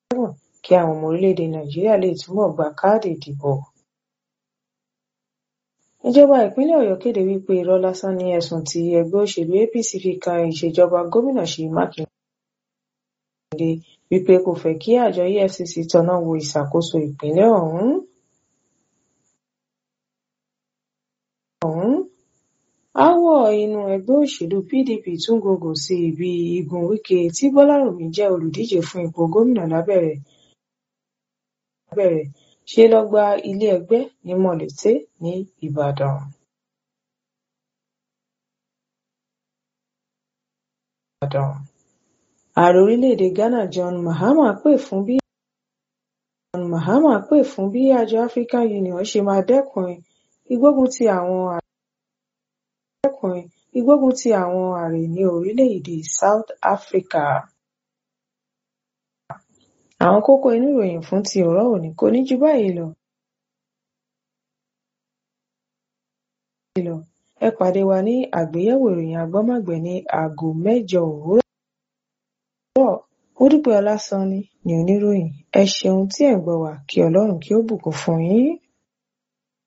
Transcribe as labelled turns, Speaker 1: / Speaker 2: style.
Speaker 1: kí àwọn ọmọ orílẹ̀-èdè Nàìjíríà lè túbọ̀ gba káàdì ìdìbò. Ìjọba ìpínlẹ̀ Ọ̀yọ́ kéde wípé irọ́ lásán ni ẹ̀sùn tí ẹgbẹ́ òṣèlú APC fi kan ìṣèjọba gómìnà Ṣèyí Mákindé wípé kò fẹ́ kí àjọ EFCC tọ́ná wo ìṣàkóso ìpínlẹ̀ ọ̀hún. Aáwọ̀ inú ẹgbẹ́ òṣèlú PDP tún gògò sí bí igun Wike tí Bọ́lárùnmí jẹ́ olùdíje fún ipò gómìnà lábẹ́rẹ́ ṣe lọ gba ilé ẹgbẹ́ ní Mọ̀lété ní Ìbàdàn. Ààrẹ orílẹ̀-èdè Ghana John Mahama pè fún bí John Mahama pè fún bí àjọ African Union ṣe máa dẹ́kun ìgbógun ti àwọn dẹ́kun ìgbógun ti àwọn àrè ní orílẹ̀-èdè South Africa. Àwọn kókó inú ìròyìn fún ti òórọ̀ òní kò ní ju báyìí lọ. Ẹ pàdé wa ní àgbéyẹ̀wò ìròyìn agbọ́mágbẹ̀ ní aago mẹ́jọ òwúrọ̀. Módúpẹ́ Ọlásànní ni oníròyìn. Ẹ ṣeun tí ẹ̀ ń gbọ́ wa kí Ọlọ́run kí ó bùkún fún yín.